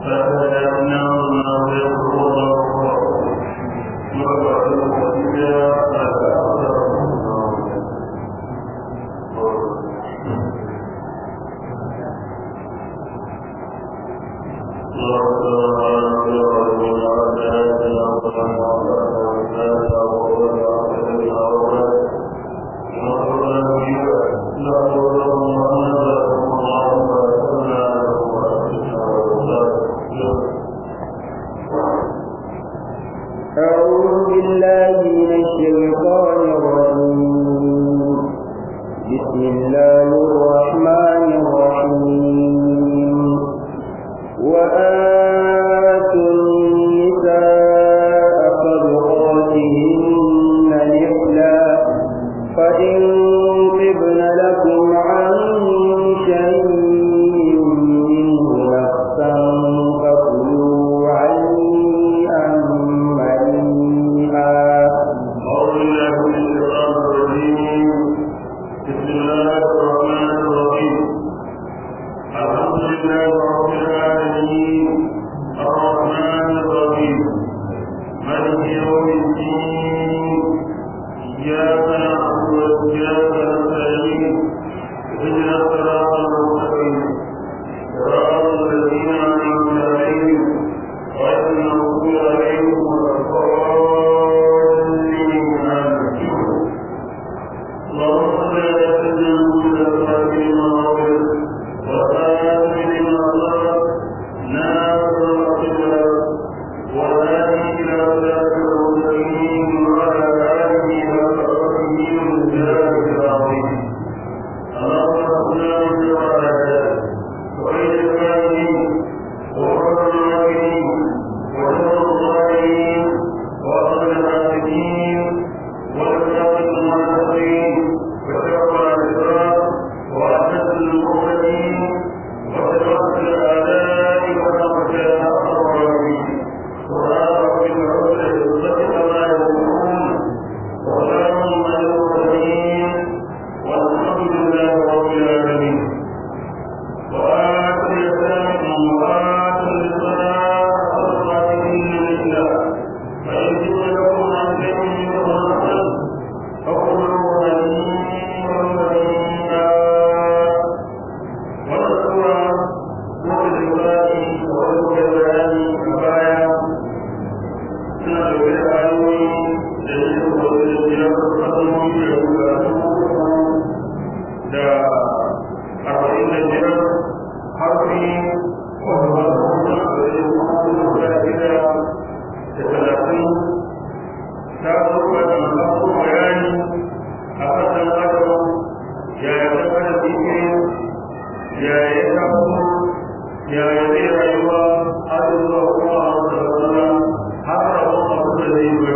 أعوذ بالله من الشيطان الرجيم بسم الله الرحمن الرحيم وآتوا النساء صدقاتهن نحلا فإن طبن لكم عن شيء منه نفسا فكلوا هنيئا مريئا أعوذ بالله من الشيطان الرجيم بسم الله الرحمن الرحيم الحمد لله رب العالمين الرحمن الرحيم مالك يوم الدين إياك نعبد وإياك نستعين اهدنا الصراط المستقيم صراط الذين أنعمت عليهم غير المغضوب عليهم ولا الضالين آمين اللهم صل على سيدنا محمد الفاتح لما أغلق والخاتم لما سبق ناصر الحق والهادي إلى صراط المستقيم وعلى آله وصحبه وسلم العظيم اللهم صل على وعلى آله وعلى الكاملين وحر الماكرين وشر الظالمين وأصل الحاسدين والأخلاق المعتقين وشر الأسرار وأحدث المعتدين وشرف الأعداء وأخشى الظالمين ولا رب العزة الصدق ما يقولون وسلام على المرسلين والحمد لله رب العالمين وآتوا اليتامى وآتوا النساء صدقاتهن لله فإن جئت لكم عن شيء منه نفسا فكلوا هنيئا مريئا ونذكر سورة الإسراء وذكر البيان كفاية suna da wani ayoyi da ya yi da biyar kalmomi da guda da arba'in da biyar harfi wanda ba su kuma da ya yi guda shida da talatin ta zuwa da masu bayani a kasan adam yaya ta kada dike yaya ya taso yaya zai rayuwa har zuwa kuma a wata rana har rabon abu da zai yi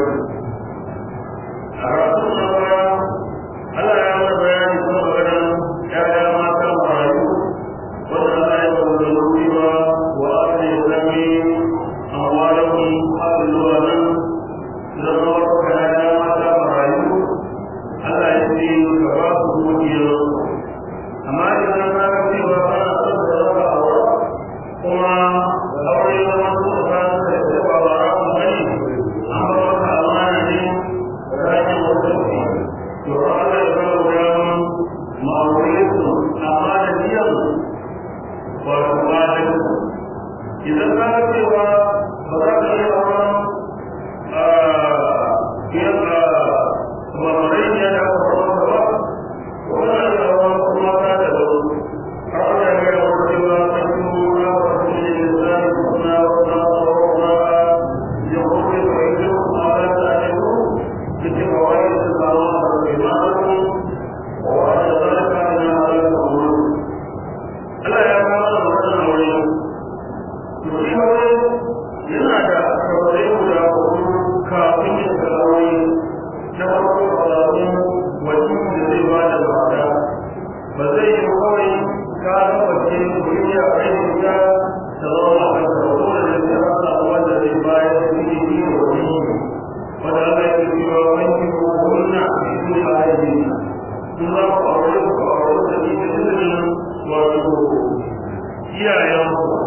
a rasu na baya Allah ya mana bayani kuma magana ya'ya mata marayu wanda Allah ya ba da rubi ba wa aka yi zami amwalakun har zuwa nan zama wata ya'ya mata marayu Allah ya ce ka ba su dukiyar amma idan ka ga cewa kana son da raba aure kuma aure ya zama su da ka da ba ba ramu bane an ba maka amana ne rayuwar wata to Allah ya ba mu dama mu aure su amma da biyan wato ba da idan ka ga cewa ba za ka yi auren a biyan a mamarai ya da aka ba wannan da auren kuma ta da ba har Allah ya ga wata cewa kan yi mura wa su ne da zai suna wata aurora ya kuma yi fahimci kuma ta ta ne ku cikin kawai da su zama a rarrabe ma'aikun wa da zalika na halatta wuri Allah ya kama da wannan aure to shi aure yana da kawai guda hudu kafin ya shiga aure na farko alamun wajen da zai ba da mata ba zai yi kawai ka wace duniya a yi ya da zama a kan dole da zai rasa wanda zai bayar da suke yi da wani wanda Allah ya ce wa wani ko kunna su a yi sun za ku aure ku aure da ni da izinin wato iyayen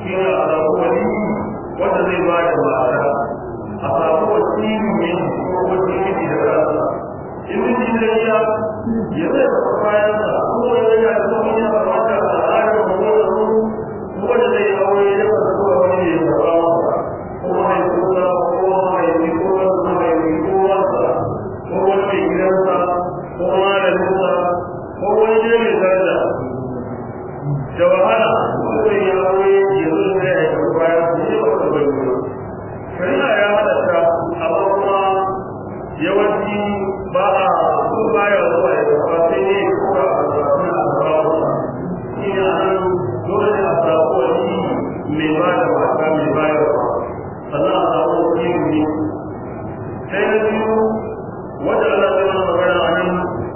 shi ne a samu wani wanda zai ba da mata a samu wani mai ko wani miji da kansa in miji zai iya ya zai tafi bayan sa ko wani ya zo wani ya kamata a tsarin wani ya zo ko wanda zai yi aure ya fasa zuwa wani ya taɓa masa ko mai kusa ko mai yi ko wani mai yi ko wasa ko wani mai gidansa ko malaminsa ko wani ne mai daraja da wahala wanda ya aure ya zo da ya tafi bayan sa ya fasa bai shari'a ya halatta amma kuma yawanci ba a ko baya zuwa ya tafa sai ne kura a zafi a kawo shi ne a nan dole ne a samu wani mai ba da mata mai bayarwa sannan a samu wani ne sai na biyu wanda ana zai mana magana a nan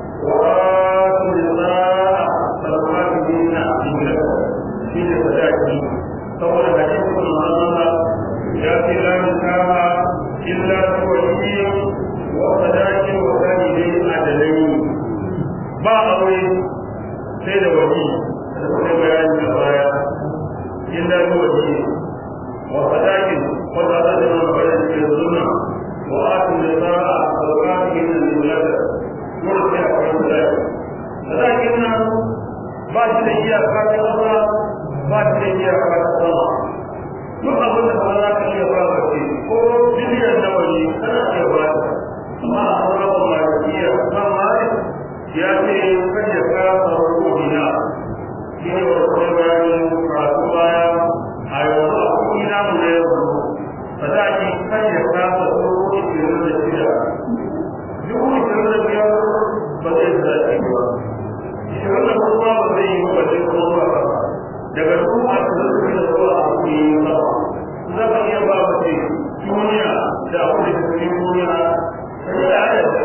wa su ne tsara sarfafi ne na ingila shi ne sadaki saboda hadisi kuma Allah ya ce la nikaha illa bi waliyyin wa sadakin wa kalilin adalai ba aure sai da wali da kuma bayani a baya illa bi waliyyin wa sadakin wa sadakin wa kalilin sunna wa atu nisaa sadaqatihin lillah dole sai akwai sadaki sadakin nan ba shi da iyaka ta kasa ba shi da iyaka ta sama duk abin da ba za ka iya ba ka ce ko biliyan nawa ne kana iya ba ta amma a sauran malikiya ba malik ya ce kan ya kara sauran kodina shi ne wa kuma bayanin karatu baya a yanzu a kuɗi na mu da yanzu sadaki kan ya kara sauran ishirin da shida dubu ishirin da biyar ba zai sadaki ba ishirin da kuma ba zai yi ba zai kuma ba daga dubu ashirin da shida zuwa a kuɗi ba za ka iya ba mace duniya da abin da ke duniya sai da ayata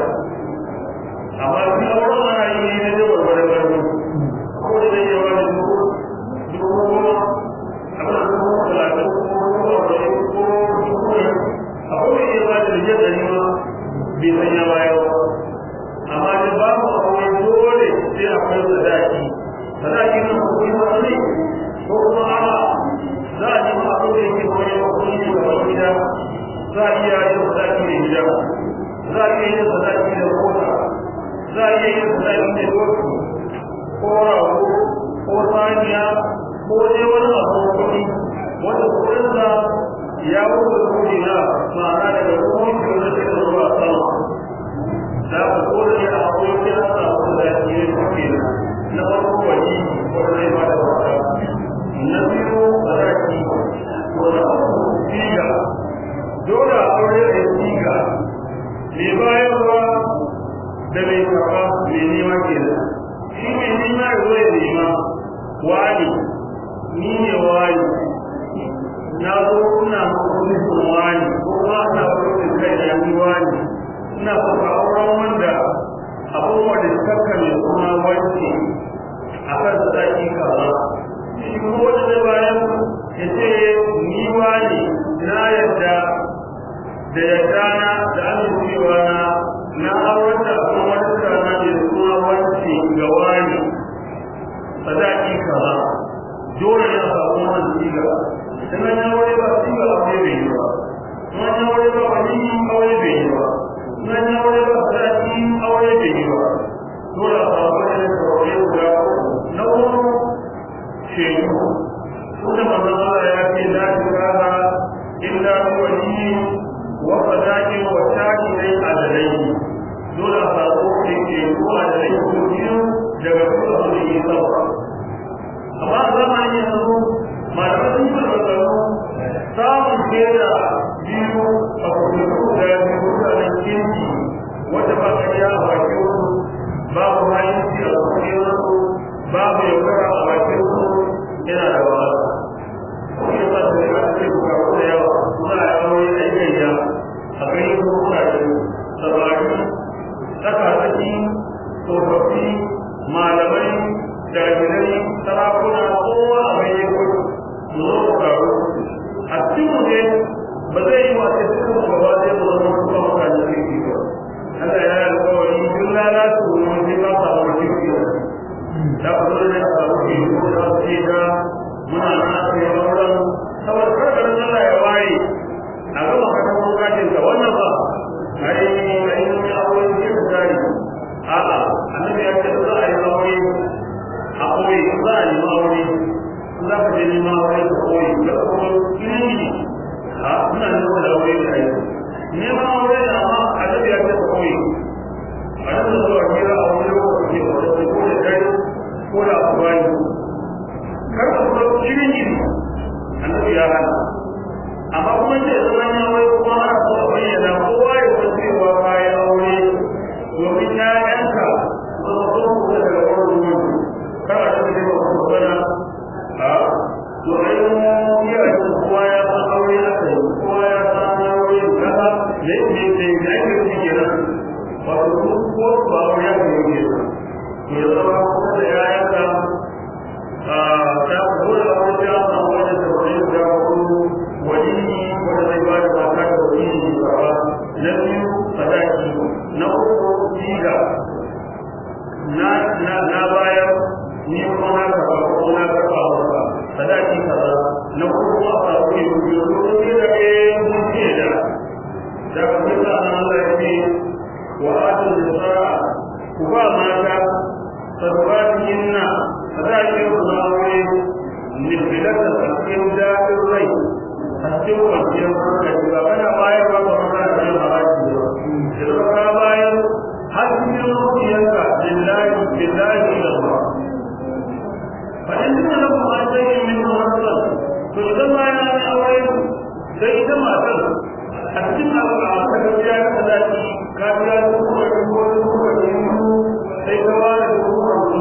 amma shi auren ana yi ne na jawar wani wani ko da zai yawa da dubu dubu goma abin da dubu talatin ko dubu arba'in ko dubu ne akwai mai iya ba da rijiyar ɗari ma bai san ya bayar ba amma da babu aure dole sai akwai sadaki sadaki nan ko kuma ne ko kuma a'a za a nemi abin da yake wani makonni ne ga wani gida za a iya yin sadaki da gida za a iya yin sadaki da kota za a iya yin sadaki da doki ko rago ko saniya ko dai wani abu kuɗi wanda kuɗinsa ya wuce kuɗi na ma'ana daga kuma da ke zuwa sama za ku kore ne a akwai kira sa sadaki ne kuke na farko wani wanda zai ba da wata na biyu sadaki ko na uku siga dole a aure da siga mai bayarwa da mai karɓa mai nema kenan shi mai nema ya zo ya nema wani ni ne wani na zo ina nufin wani ko kuma ina wurin kai da ni wani ina kuka auren wanda abubuwa da suka mai suna wanke a kan sadaki kaza shi kuma wanda zai bayan ya ce ni wani na yadda da yadda na da amincewa na na auren da abin wani rana mai suna wanke ga wani sadaki kaza dole ya samu wannan siga dan an aure ba siga aure bai yi ba an aure ba wani aure bai yi ba an aure ba sadaki aure bai yi ba dole a samu wannan aure guda na uku shehu tunda manzon Allah ya ce la tukaha illa bi wali wa sadaqi wa shahidai adalai dole a samu shehu adalai ko biyu daga kuma su yi sauka amma a zamanin yanzu malamai sun yi maganganu samun shaida biyu a kurkuku da biyu mutanen kirki wata ba ka a bakin su babu hanyar a cikin su babu yaudara a bakin su yana da wahala kuma yasa da ya ce bukaku da yawa suna yawo yana yayya a gani ko kuɗaɗe samari tsaka tsaki tsofaffi malamai jami'ai sarakuna kowa a mai yanku su zo su karu a cikin ne ba zai yi wace cikin gaba zai mu zama kuma mutane kirki ba Allah ya yi alkawari duk lalata wani sai ba sa wani kirki da ku zo ne a samu ke yi ko da su ce da muna na kai auren koyi za a nemi aure za ka je neman aure ka koyi ga kuma ilimi a suna neman da aure da aiki neman aure da amma a da ya ce ka koyi a da zuwa kira a wani lokaci da wani ko da dare ko da abubuwa kar ka kuma ilimi annabi ya hana amma kuma ce zaman ya wai kuma ana so a bayyana kowa ya san cewa kayan aure domin ƴaƴanka ba su so ku daga wani ruwan kana da ne ba ku bana a to ai ya yi kowa ya san aure na kai kowa ya san aure kaza ne ne ne da ake ci kenan ba su ko ba aure ya kai ne to ya zama kuma da ƴaƴanka a ta kula da wani ya san wani da wani da wani wani wanda zai ba da mata da wani gaba na biyu sadaki na uku siga na na na bayar ni kuma na karba ko na karba maka sadaki kaza na uku a samu yi biyu ko ne da ke mun ce da da kuma sa nan Allah ya ce wa atu nisaa ku ba mata sadaqatihinna sadaki ku na wuri ni bilaka cikin daɗin rai a cikin kwanciyar hankali ba kana bayar ba ba kana da yin haraji ba idan ka bayar har cikin zuciyarka lillahi lillahi da ba fa in kana da kuma sai min wannan to idan ma ya yi aure sai ita matar a cikin abu a ta gaskiya ka da shi ka biya da kuma ko ko sai ka ba da kuma ko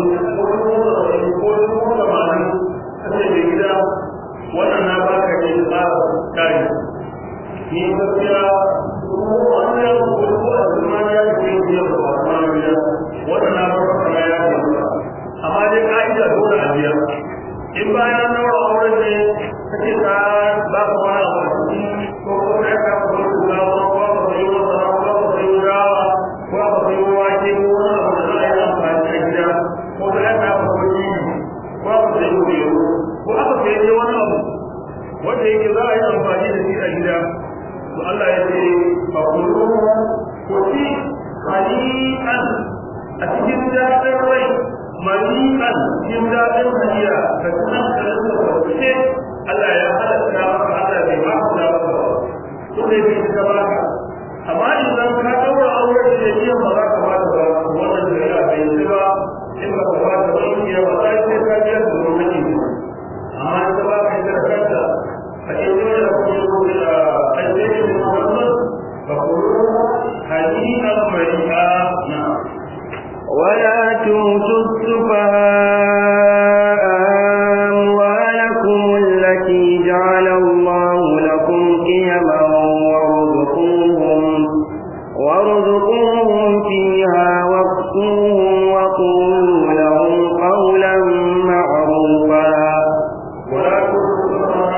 ko ko da mali sai da gida wannan na baka ne da tsara kai ni gaskiya wannan ko a zaman ya ce ya ba wannan ya wannan na baka kana ya ce amma dai ka'ida dole a biya in bayan na wa auren ne kace ka ba ka wani abu ko ko ka ka ko ka ko ko ka yi wa sara ko ka yi rawa ko ka yi wa ke ko wani abu da za a yi amfani da gida ko ka ka ko ni ko ka yi wa ko aka sai wani abu wanda yake za a yi amfani da shi a gida to Allah ya ce fa kullu ko ci hali'an a cikin daɗin rai mali'an cikin daɗin hadiya ka tunan ka rinka kwace Allah ya halatta maka Allah bai ba ka ba to dai bai ta baka amma idan ka daura aure da jiya ba za ka ba ta ba wannan shari'a bai yi ba in ba ka ba ta ba in ya ba sai ka biya da lokaci amma ta ba ka da kanta a cikin da kuma da addini Muhammad fa qulu hadi'a mari'a na ولا تؤتوا السفهاء أموالكم التي جعل الله لكم قيما وارزقوهم وارزقوهم فيها واكسوهم وقولوا لهم قولا معروفا ولا تؤتوا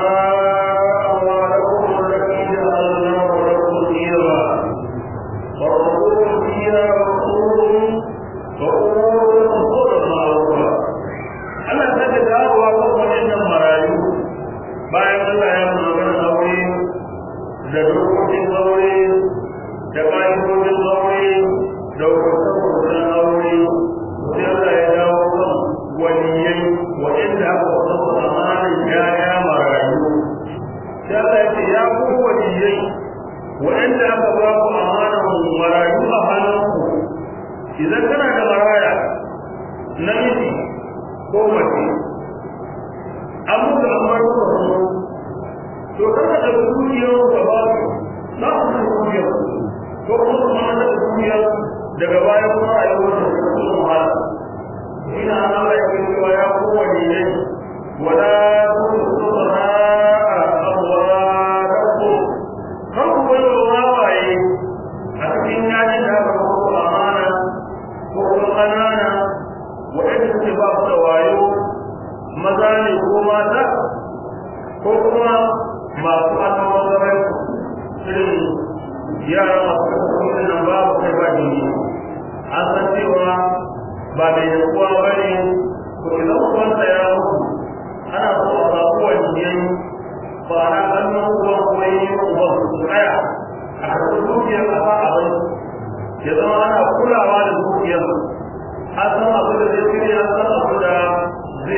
أموالكم التي جعل الله لكم قيما وارزقوهم فيها واكسوهم وقولوا لهم قولا معروفا Allah ta ga dawowa kan waɗannan marayu bayan Allah ya magana aure da dokokin aure da ƙa'idodin aure da hukuncin aure sai Allah ya dawo kan waliyai waɗanda aka wasu amanin yaya marayu sai Allah ya ce ya ku waliyai waɗanda aka ba ku amanan marayu a hannunku idan kana da maraya namiji ko mace an mutu an bar ku da to kada da dukiyar ka ba su za ku san dukiyar ko kuma su ma da dukiyar daga baya kuma a yi wata da su wahala ina Allah ya ce wa ya kowane ne wala tusra amwalakum kan ku bai wa wawaye a cikin yaji da aka ba ku amana ko kuma ƙanana waɗanda suke ba su da wayo maza ne ko mata ko kuma masu annabawan zaman irin yara masu kasance nan ba su kai ba jini an san cewa ba mai yankuwa ba ne ko idan ubansa ya mutu ana so a samu waliyai ba na hannun uban kuma yi uban su tsaya a karɓi dukiyar ƙasa a bai ya zama ana kulawa da dukiyar an san abu da zai shirya an san abu da zai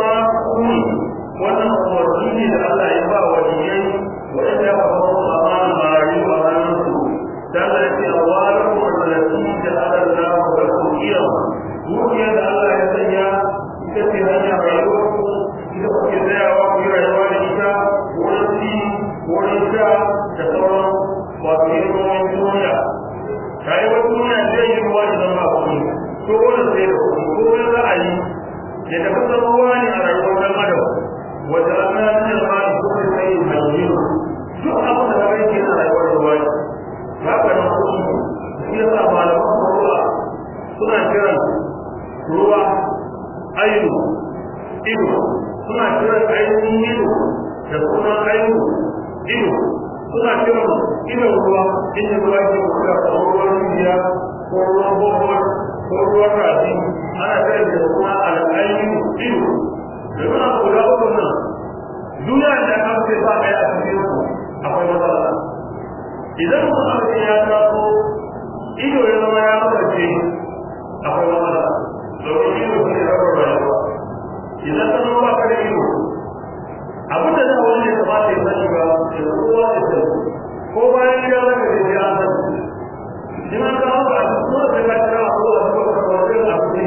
ma kuni wannan umarni ne da Allah ya ba wa diyai wanda ya kafa su amana marayu a hannunsu dan da yake awalakum allati ja'ala Allahu lakum qiyam dukiyar da Allah ya sanya ita ce hanyar rayuwar ku ita kuke tsayawa ku yi rayuwa da ita wurin ci wurin sha da sauran wato yin ruwan duniya rayuwar duniya zai yi ruwa da zama kuɗi ko wani sai da kuɗi ko wani za a yi ya tafi zama ruwa ne a rayuwar dan adam wata rana ta da ba ko da sai hajji duk abin da kake ke na rayuwar ruwa ne ba ka da kuɗi shi yasa malaman ruwa suna kiran ruwa ainu ido suna kiran ainihin ido da sunan ainu ido suna kiran idon ruwa inda ruwa ke kuka ko ruwan rijiya ko ruwan bohol ko ruwan rafi ana kiran da kuma al'ayin ido da suna kula uku nan duniya da aka ce ba ɗaya a cikin su akwai matsala idan mutum aka ya taso ido ya zama ya kasance akwai matsala domin ido shi ne rabar rayuwa idan ka zama ba ka da ido abin da na wani ya kamata ya sani ba ya kowa ya sani ko bayan gida za ka je ya sani shi ma ka hau a cikin wanda ka kira a kowa da kuma kwarfin a cikin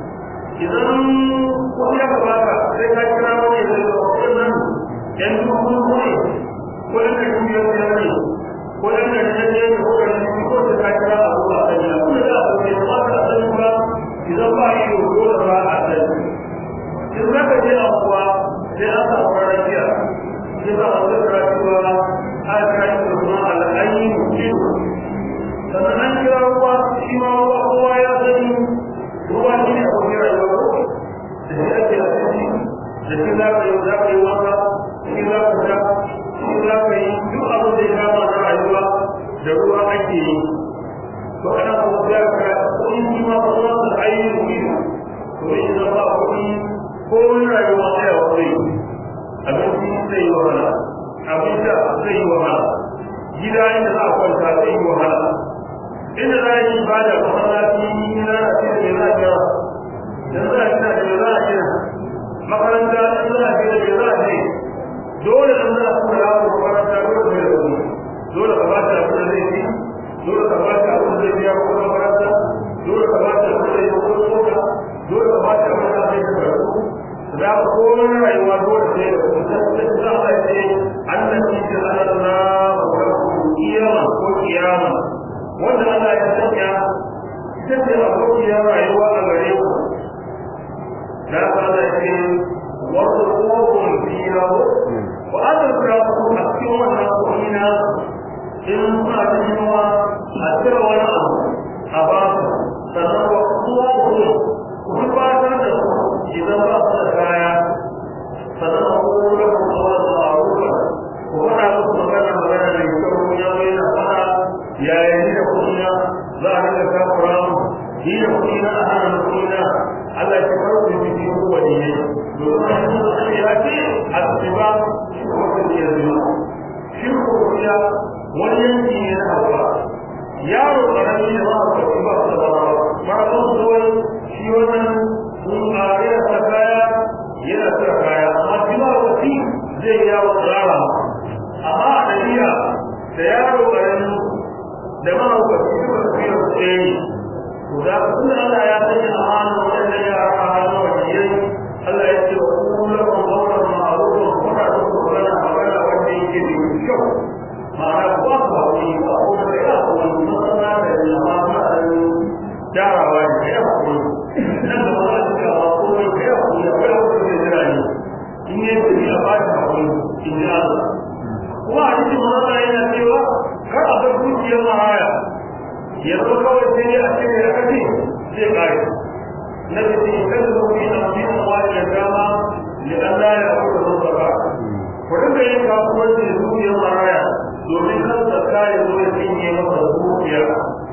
idan wani ya kamata sai ka kira wani ya zai ga wannan yan dukkan kone ko yan da kuma ya ne ko yan da ya ne ko da shi ko da ka kira a kowa a sani abin da za a sani ba ka sani ba idan ba yi dole ba a sani in za ka je a kuwa sai an samu rafiya shi ba a zai rafiya a kai da kuma al'ayi mutum sannan an kira ruwa shi ma ruwa kowa ya sani ruwa shi ne abu mai rayuwa ko da shi ake asiri da shi za ka yi za ka yi wanka shi za ka sha shi za ka yi duk abin da ya kama na rayuwa da ruwa ake yi to ana kuma ya kira kuɗi shi ma ba za su ainihin ido to idan ba kuɗi ko wani rayuwa sai a wuri abinci zai yi wahala abin da zai yi wahala gida inda za a kwanta zai yi wahala inda za a yi ibada masallaci na a ce da za a kira da za a kira da za a kira makaranta in za a kira da za a ce dole in za a kuma yawo makaranta dole sai da wani dole ka bata abin da zai ci dole ka bata abin da zai biya ko makaranta dole ka bata abin da zai yi ko tsoka dole ka bata abin da zai karatu za ka komai rayuwa dole sai da kuma za a ce annabi ta Allah wa rabbuhu kiyama ko kiyama wanda Allah ya sanya ita ce abokiyar rayuwa a gare ku da ka da ce wasu kofin fiya wa aka kira ku a cikin wannan komina in suna da yiwa a cire wani abu a ba su sannan wa kuwa ku ku fatar da su idan ba su da kaya sannan a kuma da ku zuwa da ma'arufa ku faɗa musu magana magana da kyau ya mai na faɗa yaya ni da kuɗina za a rika takura mu ni da kuɗina a hana kuɗina Allah ya farko da shi ko wani ne domin a cikin da ya ce a tsiba shi ko ta ce zuwa shi ko ya wani yanki ne na hawa yaro karami da ba ka ba su da ba ba ko zuwa shi wannan sun kare ta kaya yana tsara kaya amma shi ba wasi zai yawo tsara amma a dabi'a da yaro karami da ma ku ci ba su yi tsaye to da kun Allah ya sanya amana wannan yara a hannun wajiyai Allah ya ce wa kullu lahum qawlan ma'rufan wa la tuquluna magana wanda yake da kyau ma'ana ba ku hakuri ba ko da ya ko masana da jama'a da darawa da ya hakuri nan da ba su ga ko da ya hakuri ba ya hakuri da jira ne in ne da ya ba ta hakuri in ya Allah kuma a cikin wannan yana cewa kar a bar dukiyar mahaya yanzu kawai sai ne a cikin ya kace sai kai na da shi kan da kuma ina fi amma da dama ne Allah ya fara da zaba ko da yin kasuwanci da dukiyar mahaya domin kan da kai zo ya cinye masa dukiya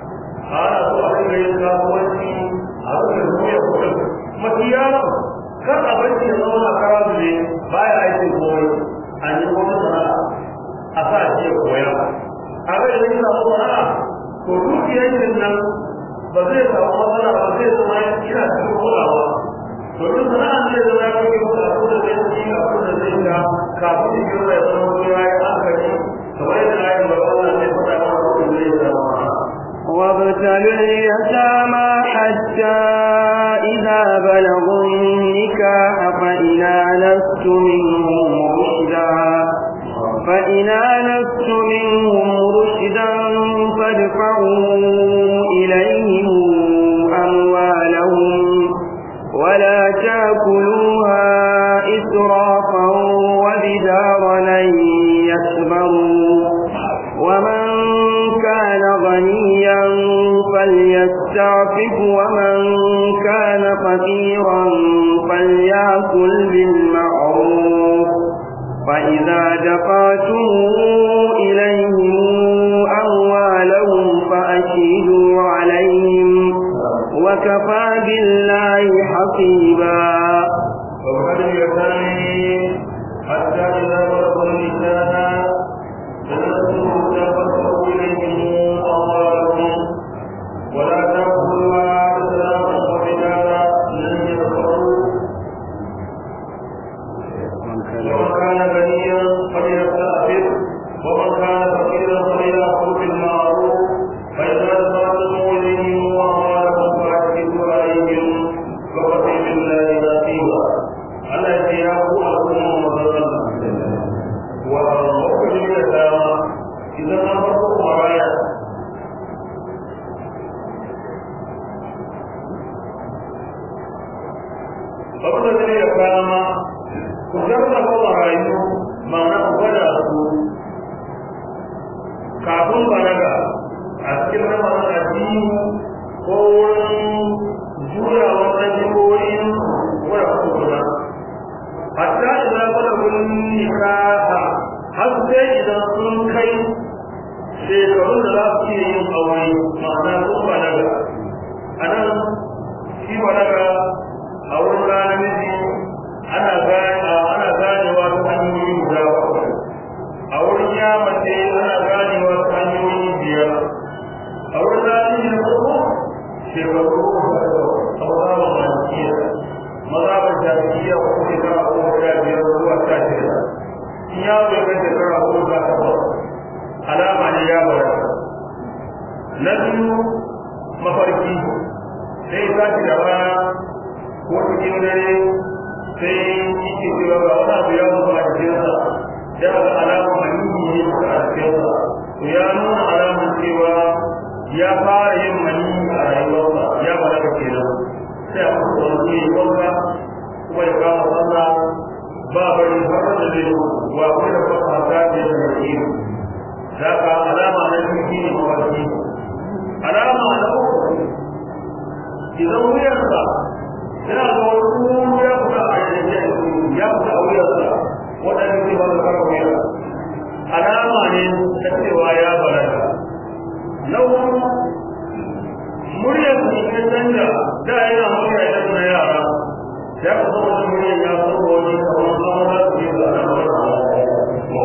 ana so a dinga yin kasuwanci a cikin dukiyar kudin makiyara kar a bar shi ya zama na karazu ne baya aikin komai a yi wani sana'a a sa shi ya koya a ga idan yana sana'a to dukiyar yin nan ba zai samu matsala ba zai zama yana cikin kulawa domin sana'a zai zama ya kai kuka a آنست منهم رشدا فإن آنست منهم رشدا فادفعوا إليهم أموالهم ولا تاكلوها إسرافا وبدارا أن يكبروا ومن كان غنيا فليستعفف ومن كان فقيرا فليأكل بالمعروف فإذا دفعتم إليهم أموالهم فأشهدوا عليهم وكفى بالله حسيبا وقد يتاني حتى إذا بلغوا النساء فنسوا تفسروا إليهم أموالهم ولا تأكلوها إسرافا وبدارا لن يكفروا ومن كان غنيا فليستعفف ومن كان فقيرا فليأكل بالمعروف فإذا دفعتم إليهم أموالهم فأشهدوا عليهم وكفى بالله حسيبا Allah ya ce ya ku al'umma mazan wa lokacin da dama idan an farko maraya abin da zai ya kama ku jarraba marayu ma'ana ku gwada su kafin balaga a cikin ramadan addini ko wurin jurawa ɗabi'o'in wadda ku guda hatta idan balagul nikaha har sai idan sun kai shekarun da za su iya yin aure ma'ana sun balaga a nan shi balaga a wurin ranar miji ana ana ganewa ta hanyoyi guda bakwai a wurin ya mace ana ganewa ta hanyoyi biyar a wurin ranar miji na farko shekaru uku da a wurin malikiya maza ba jami'a ko shekara goma sha biyar zuwa sha shida in ya bai kai shekara goma sha takwas alama ne ya bara na biyu mafarki sai tashi da rana ko cikin dare sai yake cewa ga wani abu ya mutu a jikinsa ya ga alama maniyyi ne suka a jikinsa to ya nuna alamun cewa ya fara yin maniyyi a rayuwarsa ya balaga kenan sai a kusa wani yi wanka kuma ya kama sallah ba bari har da zai wa kai da fasa ta ce da yake da ka alama na ciki ne mawarki alama na uku idan wuyarsa yana da wani kuma ya fita a yanzu ya fita a wuyarsa waɗanda zai ba da fara wuyar alama ne ta cewa ya balaga na uku muryar su ya canja da yana murya idan na yara ya ku zama da murya ya zama wani kamar zama za su yi zana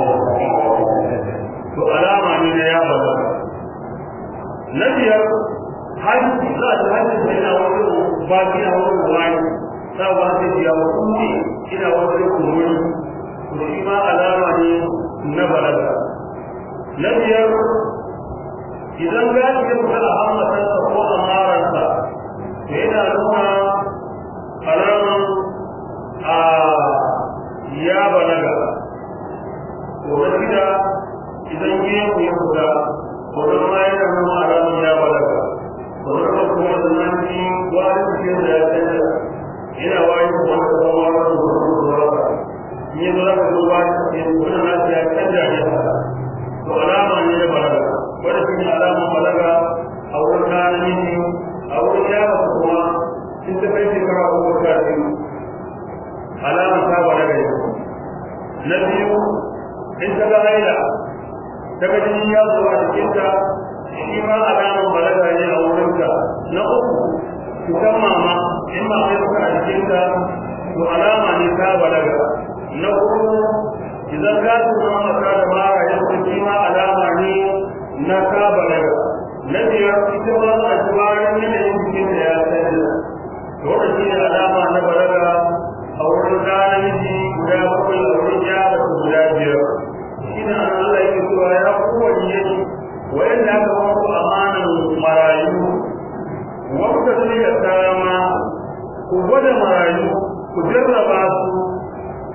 to alama ne na ya bala na biyar hajji za a ji hajji sai na wani baki a wani wani sa ba sai ya kuma ina wani kumuri to shi ma alama ne na balaga na biyar idan gashi ya fita a hammatarsa ko a mararsa to yana nuna alaman a ya balaga to na shida idan gemu ya fita to na ma yana nuna alaman ya balaga to na kuma kuma da nan ji wani cikin da ya canza yana wani kuma da kuma wani da kuma da kuma in yi zura ka zo wani cikin wani nasu ya canja ne to alama ne ya balaga wanda shi ne alamun balaga a wurin ɗan miji a wurin yara kuma in ta kai shekara ko sha biyu alamun ta balaga ne na biyu in ta ga haila ta ga jini ya zo a jikinta shi ma alamun balaga ne a wurinta na uku cutar mama in ma kai suka a jikinta to alama ne ta balaga na uku idan gashin mamata da mara ya shi ma alama ne na ka balaga na biyar ita ma za a ci bayan yanayin jikin da ya sani wanda shi ne alama na balaga a wurin ɗa namiji guda bakwai a wurin yara guda biyar shi ne an Allah yake cewa ya kowane yake wayanda aka ba ku amanan marayu wanda su ya sama ku gwada marayu ku jarraba su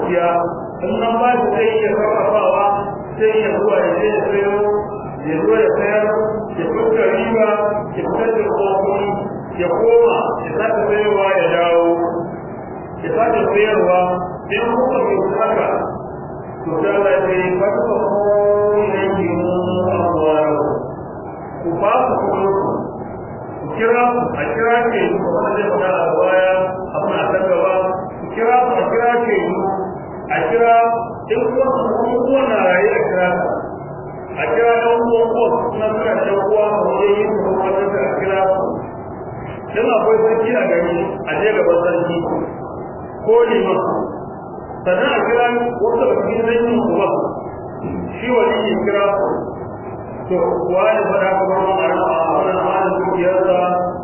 dukiya in nan ba shi zai iya sarrafawa sai ya zuwa ya je ya sayo ya zo ya sayar ya fuska riba ya fitar da kofin ya koma ya sake sayarwa ya dawo ya sake sayarwa sai kuka mai haka to da Allah ya yi fata ko ne ki mu abuwa ku ba ku kuma ku kira ku a kira ke ku kuma zai fada a baya abin a kan gaba ku kira ku a kira ke a kira in kuma kuma na raye a kira a kira ɗan uwan uwan suna suna ɗan uwa a wajen yin kuma wajen a kira su dan akwai sarki a gari a je gaban sarki ko liman sannan a kira wasu da cikin zanyin kuma shi wani ya kira to wani fada ka bar mun arama a wannan halin dukiyarsa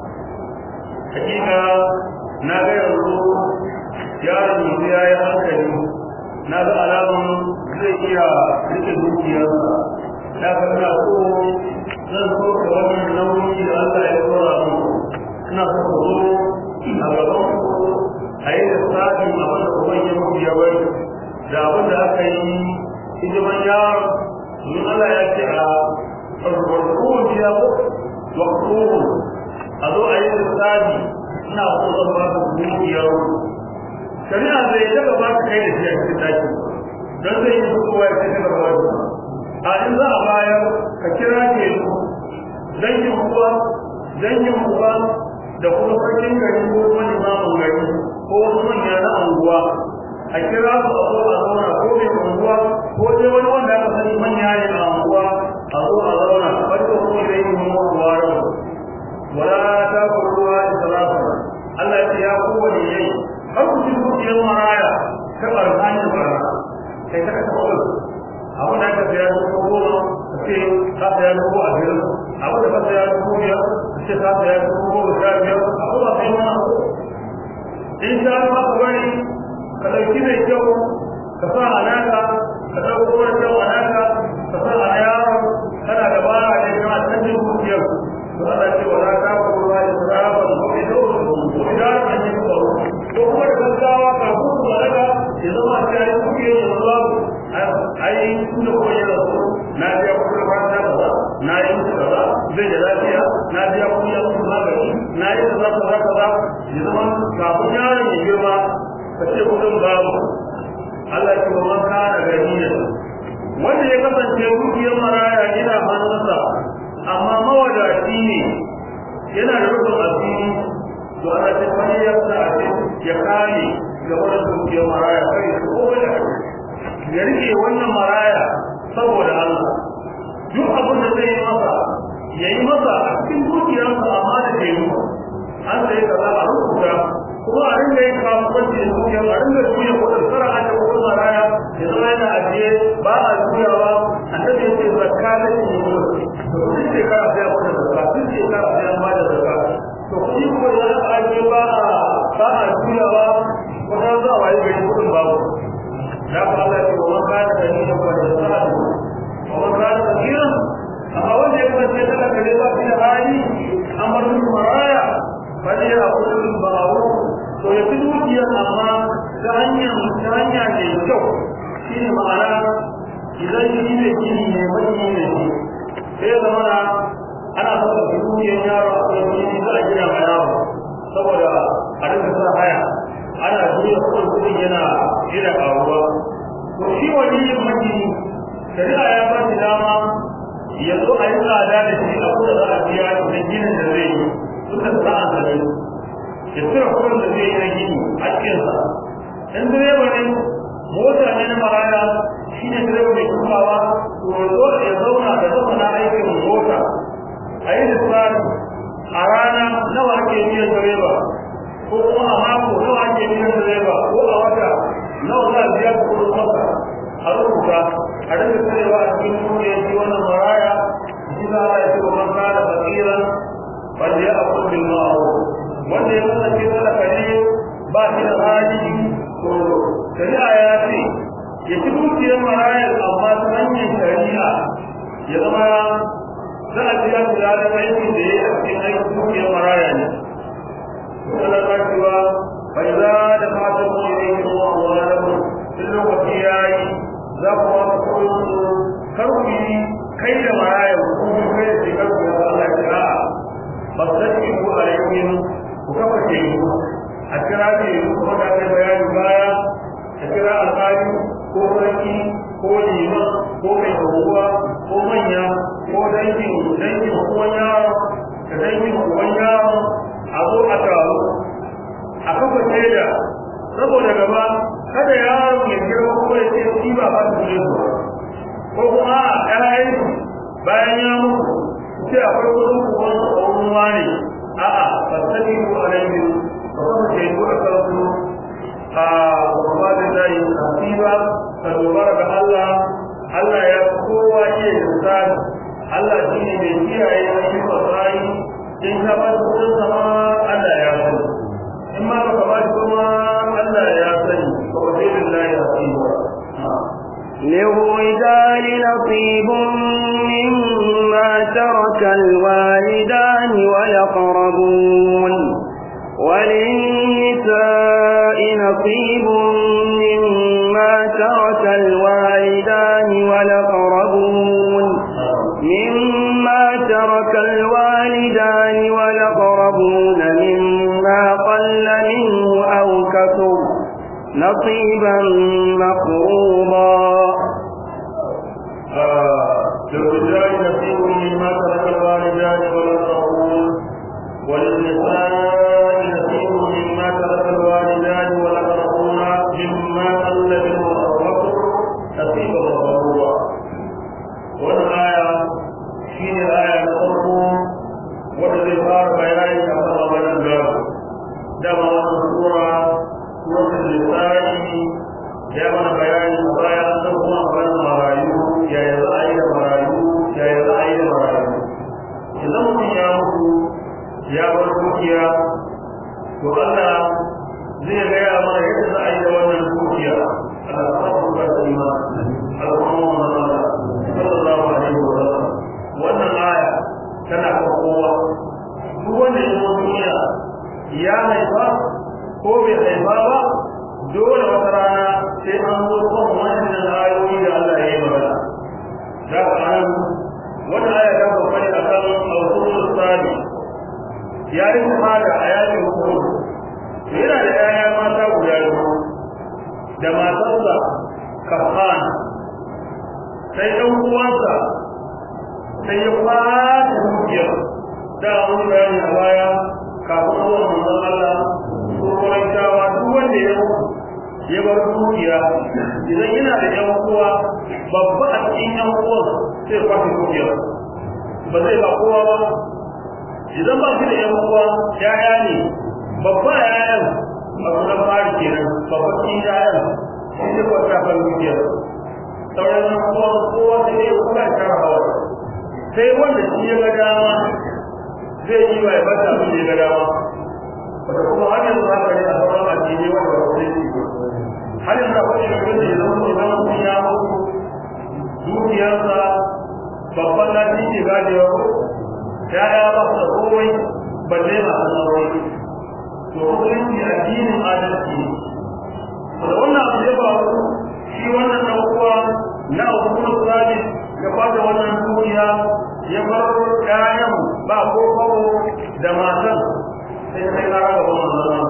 hakika na ga yanzu yaron yanzu ya yi hankali na ga alamun zai iya rike dukiyarsa na ga ina so zan so ka wannan nauyi da Allah ya tsora mu ina so ka zo a gaban ku a yi da sa'in abin da kuma yi muku ya bari da abin da aka yi hidiman yaron domin Allah ya ce a farfarkun ya ko waktuhu a zo a yi da sa'i ina so zan ba ku dukiyar shari'a zai daga ba ka kai da shi a cikin daki don zai yi kowa ya kai daga ba a in za a bayar ka kira ke dangin uwa dangin uwa da kuma sarkin gari ko wani mamun gari ko wasu manya na anguwa a kira su a zo a zauna ko mai anguwa ko dai wani wanda aka sani manya ne a anguwa a zo a zauna farko ko da yi mu wara wala ta kuruwa israfa Allah ya ce ya kowane yayi har ku ji dukiyar maraya ta barkanin bara kai ta ka taɓa abin da aka saya dubu goma a ce ka saya dubu ashirin abin da ka saya dubu biyar a ce ka saya dubu goma sha biyar a kuma sai wani abu in sha Allah ka bari ka ɗauki mai kyau ka sa a naka ka ɗauko wani kyau a naka ka sa a yaron kana da bara ne kana canjin dukiyar to Allah ce wala ta kuma da saraban ko ido ko idan an yi ko ko kuma da gaggawa ka hutu da daga ya zama ta yi dukiyar ya zama ai tunda ko ya rasu na biya kuɗin fata kaza na yi musu kaza zai da lafiya na biya kuɗin ya musu magani na yi kaza kaza kaza ya zama kafin yaron ya girma ka ce kuɗin babu Allah ce wa ka da ganiya wanda ya kasance dukiyar maraya ina hannunsa amma mawadaci ne yana da rufin asiri to ana ce wani ya sa ya kame ga wani dukiyar maraya kai ko wani ya rike wannan maraya saboda Allah duk abin da zai yi masa ya yi masa a cikin dukiyarsa amma da ke yi an sai kaza a rubuta kuma a ringa yin kasuwanci da dukiyar a ringa juya kudin kara a da kudin maraya ya zama yana ajiye ba a juyawa annabi ya ce zakka da shi ne to duk shekara sai a kuɗa zakka duk shekara sai an ba da zakka to kuɗi kuma ya ajiye ba a ba a juyawa kuma za a wayi gari kudin babu da ku Allah ce wa man kana da niyyar wa da sa'a wa man kana da niyyar amma wanda ya kasance kada kare ba shi da hali amar su maraya bane ya kudu ba'u to ya fi dukiyar amma ta hanyar ta hanya mai kyau shi ne ma'ana idan shi ne gini ne mai ne shi sai ya zama na ana saka dukiyar yaro a kan gini za a gina ma yaro saboda a rinka sa haya ana juya kudin kudin yana yana karuwa to shi wani yin majini shari'a ya ba shi dama ya zo a yi tsada da shi a kuma za a biya da ginin da zai yi duk da sa'an da zai ya tsira kudin da zai yi na gini a cikinsa in direba ne mota ne na maraya shi ne direba mai tukawa to ya zo ya zauna da zama na aikin mota a yi lissafi a rana nawa ake biyan direba ko kuma a mako nawa ake biyan direba ko a wata nawa za a biya kudin masa a rubuta a rage tsarewa a cikin duniya ya ji wannan maraya shi za a yi wa man kana fakiran wanda ya akwai bil ma'ruf wanda ya kasance talaka ne ba shi da hali to shari'a ya ce ya ci dukiyar marayar amma ta hanyar shari'a ya zama za a biya shi da aikin da ya yi a cikin aikin dukiyar maraya ne Allah ta cewa bai za da fatan mu ne ko Allah da mu duk yi a kira ne kuma da aka bayani baya a kira alƙali ko sarki ko liman ko mai unguwa ko manya ko dangin dangin uwan yaro da dangin uwan yaro a zo a taro a kafa shaida saboda gaba kada yaro ya girma ko ya ce shi ba ba su ne ko kuma a ƴaƴan bayan ya mutu sai akwai kudin kuwan tsohon wani a'a fasali ko alayhi ba kuma ke yi a kansu a kuma da zai asiba ka dogara ga Allah Allah ya kowa iya insani Allah shi ne mai kiyaye ayyukan bayi in ka ba su kudin sama Allah ya sani in ma baka ba shi kuma Allah ya sani ba wa zai lillahi asiba للرجال نصيب مما ترك الوالدان والأقربون وللنساء نصيب مما ترك الوالدان والأقربون مما ترك الوالدان والأقربون مما قل منه أو كثر نصيبا مفروضا للرجال نصيب مما ترك الوالدان والأقربون وللنساء نصيب مما ترك الوالدان والأقربون مما قل منه أو كثر نصيبا مفروضا والآية شين الآية نصرهم والذي صار بيان كما قبل الجواب دم الصورة سورة النساء ya mana bayani a baya an san kuma maganar marayu yaya za a yi da marayu yaya za a yi da marayu idan mutum ya mutu ya bar dukiya to Allah zai gaya mana yadda za a yi da wannan dukiya Allah ta kuma da ima al'umma Allah sallallahu alaihi wa sallam wannan aya tana kan kowa duk wanda ya zo duniya ya haifa ko bai haifa ba dole wata rana sai an zo kan wannan ayoyi da Allah ya yi magana da an wannan aya ta kokari akan al-usul sani ya yi hada a yayin hukum yana da yaya mata guda biyu da matarsa kafan sai ɗan uwansa sai ya fata dukiyar da an bayani a baya kafin zuwa manzon Allah ko kuma duk wanda ya mutu ya bar dukiya idan yana da yan uwa babba a cikin yan uwan sai kwace dukiya ba zai ba kowa ba idan ba shi da yan uwa yaya ne babba yayan a kuma fari kenan babba cikin yayan shi ne kwata kan dukiya sauran yan uwa kowa sai ya kuma tara hawa sai wanda shi ya ga dama zai yi wa ya bata abin da ya ga dama wata kuma har yanzu haka ne a sauran addini wanda ba zai yi har yanzu akwai shugaban da ya zama idan mutum ya mutu dukiyarsa babban lafi ke gajewa ko ya ya ba su da komai balle masu aure to musulunci addinin adalci ne da wannan abu ya faru shi wannan dan uwa na hukumar sabi ya bada wannan dukiya ya bar ƴaƴan ba ko kawo da matan sai sai na raba wannan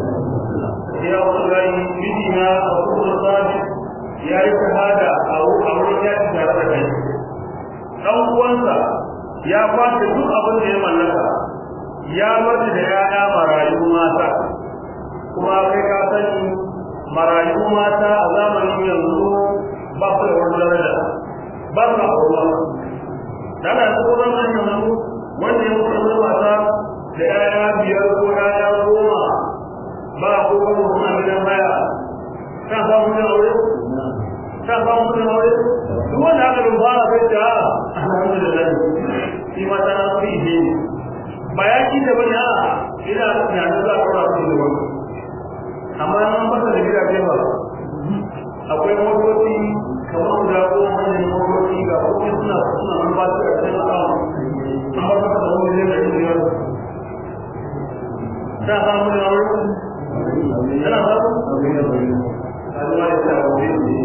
ya wallahi mijina a kuma sabi ya yi shahada a wurin yaki tare da kai dan uwansa ya kwace duk abin da ya mallaka ya bari da yaya marayu mata kuma kai ka sani marayu mata a zamanin yanzu ba su da wani daraja ba su da abuwa dana tsoron nan yanzu wanda ya mutu mata da yaya biyar ko yaya goma ba ko kuma suna gidan baya kan samu ne aure kan samu ne aure duk wanda aka bin fara kai ta alhamdulillah shi ma ta na fi ne ba ya ki da bane a ina tunanin za a fara su da wani amma nan ba da gidaje ba akwai motoci kamar guda goma manyan motoci ga kuma suna suna nan ba su da cikin akawu an ba su da wani ne da biyar ta samu ne aure Yana samu? Allah ya sa wuri ne.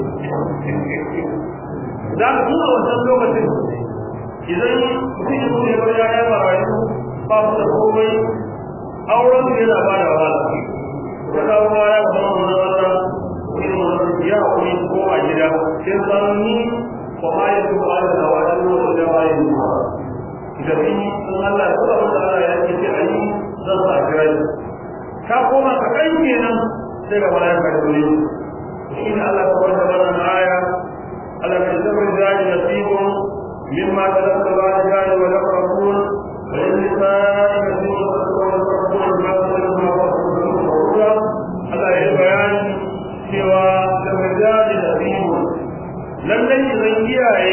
Da ka tuna wancan lokacin idan mutum ya kuma ya ya ya marayu ba su da komai auren su yana ba da wahala ko da ruwa ya zama wannan wata irin wannan ya kuri ko a gida sai san ni ko ma ya su ba da wani ruwa da ba ya ruwa da ni sun Allah ya tsara da Allah ya ce ayi zan sa kira ka koma ka kai kenan sai ga malaika da dole shi ne Allah ta wanda wannan aya Allah ya zama da nasibun mimma talaka ba da jari wa laqrabun wa lillahi nasibun Allah ya bayani cewa da majali nasibun lallai zan kiyaye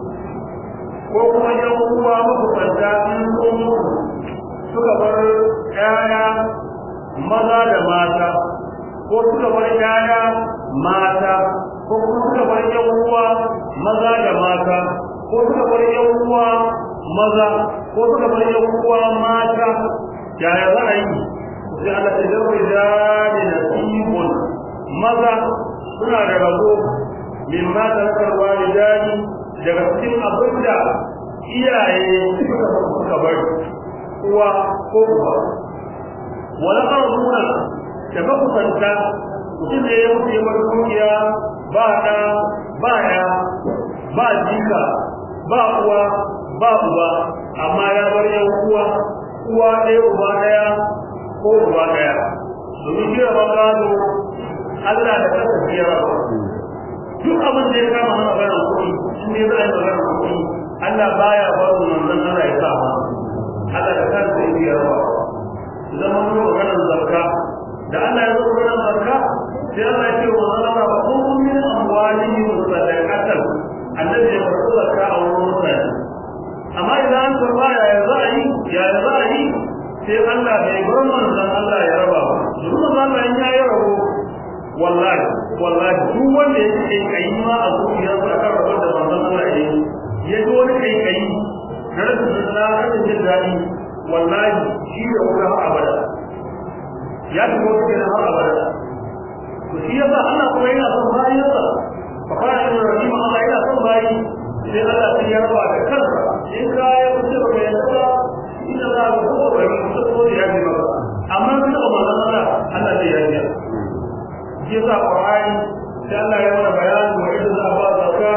ko kuma yan uwa mabukunta in sun suka bar ƴaƴa maza da mata ko suka bar ƴaƴa mata ko kuma suka bar yan uwa maza da mata ko suka bar yan uwa maza ko suka bar yan uwa mata yaya za a yi sai Allah ta zarbe da nasibun maza suna da rabo min ma tarkar walidani daga cikin abinda iyaye suka suka bar uwa ko uba wala qaruna da makusanta mutum ne ya mutu ya bar dukiya ba ɗa ba ya ba jika ba uwa ba uba amma ya bar yan uwa uwa ɗaya uba ɗaya ko uba ɗaya domin shi rabon gado Allah da kansa shi ya raba duk abin da ya kama na maganar kuɗi in ne za a yi maganar kuɗi Allah baya ba su manzon Allah ya sa ma Allah da kansa ya raba zama mun maganar zakka da Allah ya zo maganar zakka sai Allah ya ce wa Allah ba kun min amwalihim sadaqatan annabi ya farko zakka a wurin mutane amma idan an karba ya za a yi ya za a yi sai Allah bai bar manzon Allah ya raba ba duk manzon Allah in ya yi rabo wallahi wallahi duk wanda ya ce kai ma a zuciyarsa akan rabar da manzon Allah ya yi ya ji wani kai kai na rashin na rashin jin daɗi wallahi shi da wuta har abada ya fi wata kenan har abada to shi yasa Allah kuma yana son bayansa fa kana yin rahima Allah yana son bayi sai Allah sai ya raba da kansa in ka ya fice ba mai yasa ina za ka ko ba ni ko ko ya ji maka amma in ka ba Allah Allah sai ya ji shi yasa Qur'ani sai Allah ya mana bayani wa idan za ba zakka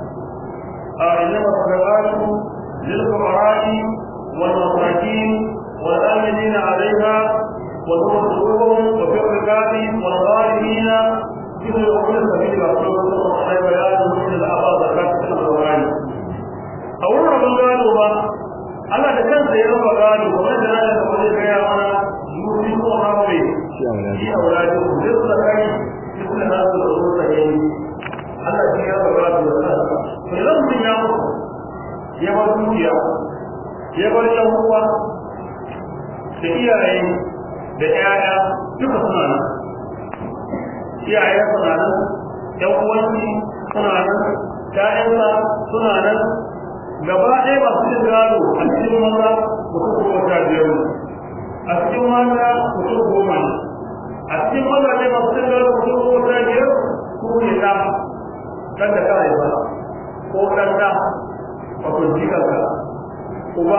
a inna sadaqatu lil fuqara'i wal masakin wal amilina 'alayha وتوصلهم وفي الركاب والظالمين كل يقول سبيل رسول الله عليه بيان من الأعضاء زكاة القرآن أولا من قالوا ما أنا تكن سيرا وقالوا ومن جنا لتقول يا أنا يوسف ونعمي في أولادكم جزء كي مثل هذا الرسول سيئين Allah shi ya gaba da wannan to idan mutum ya mutu ya bar dukiya ya bar yan uwa da iyaye da ƴaƴa duka suna nan iyayen suna nan ƴan uwanci suna nan ƴaƴansa suna nan gaba ɗaya masu cin gado a cikin maza mutum goma sha biyar ne a cikin mata mutum goma ne a cikin maza ne masu cin gado mutum goma sha biyar ko ne ɗa ɗan da ka haifa ko ɗan ɗa wato jikanka uba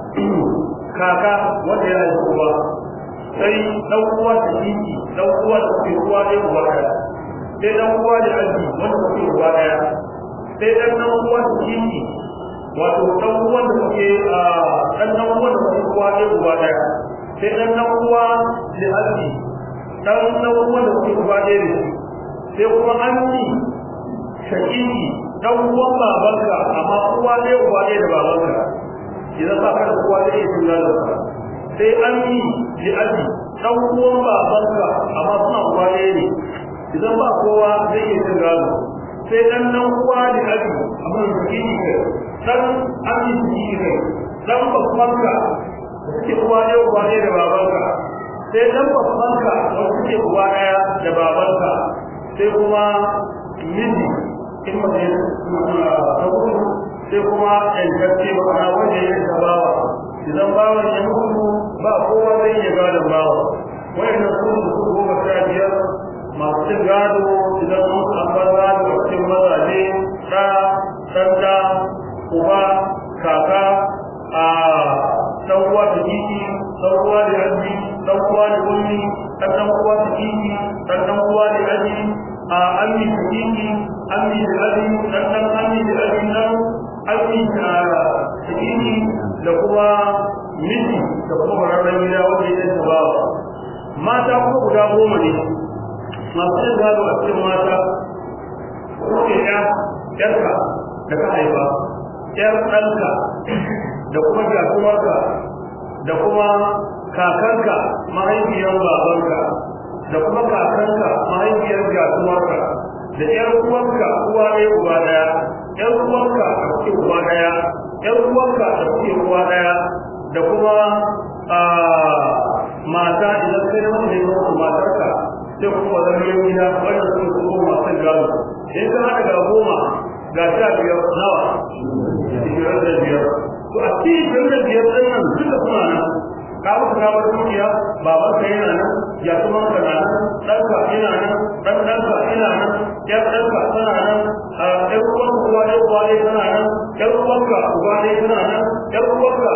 kaka wanda ya haifa uba sai dan uwa da kiki dan uwa da ke uwa da uba daya sai dan uwa da aji wanda ke uba daya sai dan dan uwa da kiki wato dan uwa da ke dan dan uwa da ke uwa da uba daya sai dan dan uwa da aji dan dan uwa da ke uba daya sai kuma anni shakiki dan uwan babanka amma uwa da uba daya da babanka idan ba ka da uwa da ke uwa da sai an yi ji aji dan uwan babanka amma suna uwa ɗaya ne idan ba kowa zai iya cin gado sai dan dan uwa da aji amma da kiki ne dan an yi ji ne dan babbanka suke uwa ɗaya uwa ɗaya da babanka sai dan babbanka wanda suke uwa ɗaya da babanka sai kuma miji in mace sai kuma ƴancacce ba ana wanda ya yi bawa idan bawan ya mutu ba kowa zai iya gadon bawa wayannan su da su goma sha biyar masu cin gado idan sun an bar gado a cikin mazaje ɗa ɗan ɗa uba kaka a ɗan uwa da jiki ɗan uwa da yanzu uwa da ummi dan dan uwa da kiki dan dan uwa da aji a ammi da kiki ammi da aji dan dan ammi da aji dan ammi da kiki da kuma miji da kuma bararren gida wanda ya ta bawa mata kuma guda goma ne masu yin gado a cikin mata ko ya yarka da ka haifa yar ɗanka da kuma jatumarka da kuma kakanka mahaifiyar babanka da kuma kakanka mahaifiyar jatumarka da yar uwanka uwa ɗaya uba ɗaya yar uwanka da kuke uba ɗaya yar uwanka da kuke uwa ɗaya da kuma mata idan kai na mace ne matarka sai kuma zama yin gida wannan sun kuma masu gado in ka haɗa ga goma ga sha biyar nawa ishirin da biyar to a cikin ishirin da biyar ɗin nan duka suna nan ka musu ka bar dukiya baban ka yana nan ya kuma ka na nan ɗanka yana nan ɗan ɗanka yana nan ƴar ɗanka tana nan ƴar uwanka uwa ɗaya uwa ɗaya tana nan ƴar uwanka uba ɗaya tana nan ƴar uwanka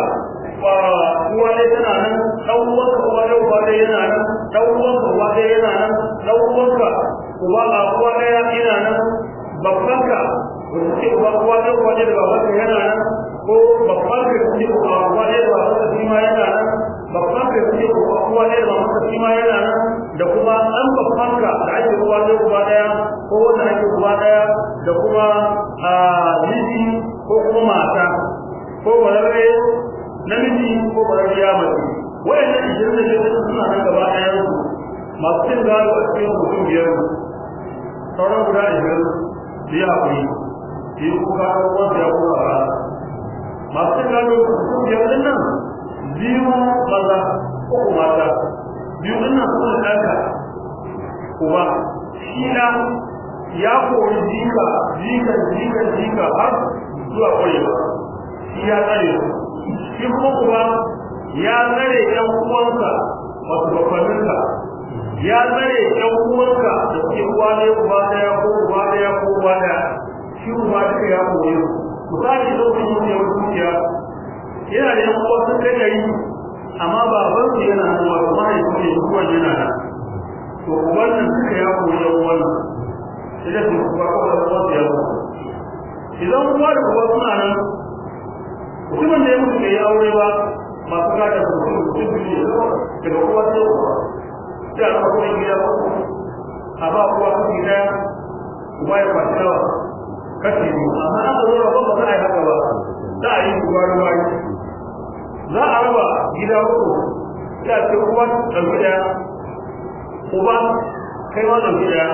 uwa ɗaya tana nan ɗan uwanka uwa ɗaya uba ɗaya yana nan ɗan uwanka uba ɗaya yana nan ɗan uwanka uba a uwa ɗaya yana nan babbanka wanda ce uba uwa ɗaya uwa ɗaya da babanka yana nan ko babbanka da ce uba uwa ɗaya da babanka shi ma yana nan babbanka da ce uba uwa ɗaya da babanka shi ma yana nan da kuma ɗan babbanka da ake uwa ɗaya uba ɗaya ko wanda ake uba ɗaya da kuma miji ko kuma mata ko wararre namiji ko wararre ya mace wayannan ishirin da shida suna nan gaba ɗayan su masu cin gado a cikin mutum biyar sauran guda ishirin su yi haƙuri su yi kuka ɗan uwansu ya kuma ba masu cin gado mutum biyar ɗin nan biyu maza uku mata biyu ɗin nan suna ɗanka uba shi na ya kori jika jika jika jika har zuwa ƙwarewa shi ya tsare shi kuma kuma ya tsare ɗan uwansa wasu bakwaninsa ya tsare ɗan uwanka da suke uwa ɗaya uba ɗaya ko uba ɗaya ko uba ɗaya shi uba duka ya koyi misali da wani yin yawon dukiya yana da yan uwa sun kai gari amma baban su yana nan wato mahaifin ne uwan yana nan to uban nan duka ya koyi yan uwan nan sai da su uba ko da uwan ya koyi idan uwa da uba suna nan mutumin da ya mutu bai yi aure ba masu gada mutum mutum biyu ne daga uwa sai uwa sai a kuma gida uku a ba uwa kashi daya uba ya kwashi nawa kashi biyu amma aka zo rabon ba za a yi haka ba za a yi uwa ruwa za a raba gida uku sai a ce uwa ɗauki daya uba kai ma ɗauki daya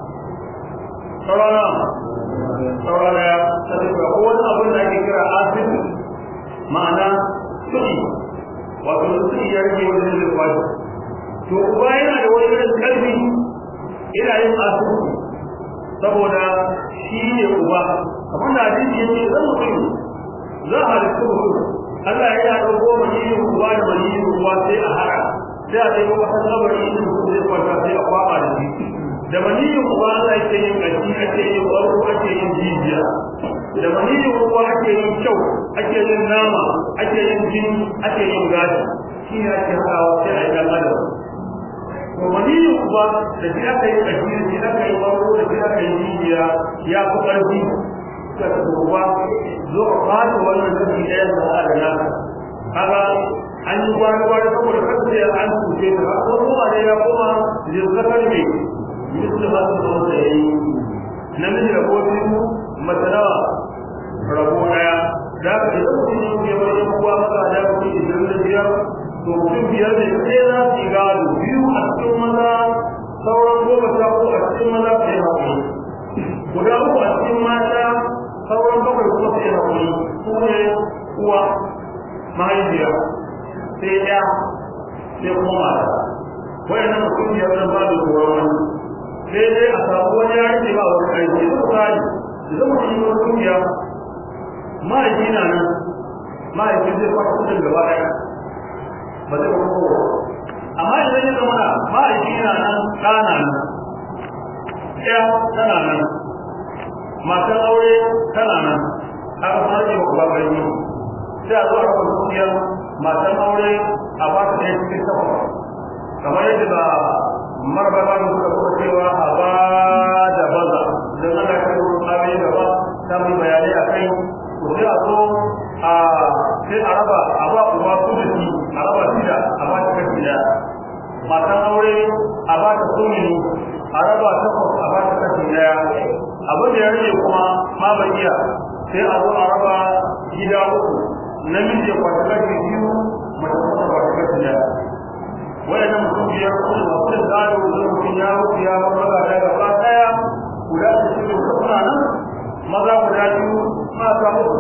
saurana saurana ya sai ba ko wani abin da ake kira asibiti ma'ana kuɗi wato kuɗi ya rage wajen da kwashi to uba yana da wani irin karfi ina yin asibiti saboda shi ne uba kamar da hadisi yake zan mutum za a halittu mutum Allah ya haɗa goma maniyin uba da maniyin uba sai a haɗa sai a ɗaya wata kabari inda mutum zai kwanta sai a kwaba da shi da maniyin uba Allah ake yin ƙashi ake yin ƙwarko ake yin jijiya da maniyin uba ake yin kyau ake yin nama ake yin jini ake yin gashi shi ne ake haɗawa sai a yi ɗan adam to maniyin uba da shi aka yi ƙashi da shi aka yi ƙwarko da shi aka yi jijiya ya fi ƙarfi suka ta uba zo a fata wannan kashi ɗaya da za a da naka kaga an yi gwani gwani saboda kasance an cuce ta ko kuma ne ya koma zirkakar mai misali masu zama da ya yi namiji rabo biyu mace nawa rabo ɗaya da aka ce zama cikin ke wani kuwa maka da kuɗi ishirin da biyar to mutum biyar ne sai za su yi gado biyu a cikin maza sauran goma sha uku a cikin maza su yi haƙuri guda uku a cikin mata sauran bakwai kuma su yi haƙuri su ne uwa mahaifiya sai ya sai kuma mata wayannan mutum biyar nan ba da tsoron wani sai dai a samu wani ya rike ba wani aiki da misali da zama shi wani kungiya mahaifi na nan mahaifi zai kwata kudin gaba ɗaya ba zai kuma kowa amma idan ya zama na mahaifi na nan ɗana nan ya tana nan matan aure tana nan aka fara yi wa gani sai a zo a kan kungiyar matan aure a ba ta ɗaya cikin takwas kamar yadda da marbaba da suka kuma cewa a ba da baza don ana kai wurin abin gaba ta mai bayanai a kai to sai a zo a sai a raba a ba uba su da shi a raba shida a ba ta kashi daya matan aure a ba ta sumini a raba takwas a ba ta kashi daya abin da ya rage kuma ma ba iya sai a zo a raba gida uku namiji ya kwata kashi biyu mace kuma ta kwata kashi daya wayannan mutum biyar kuma masu da gado da mutum ya rufe ya bar maza da gaba daya guda da shi da suna nan maza guda biyu mata uku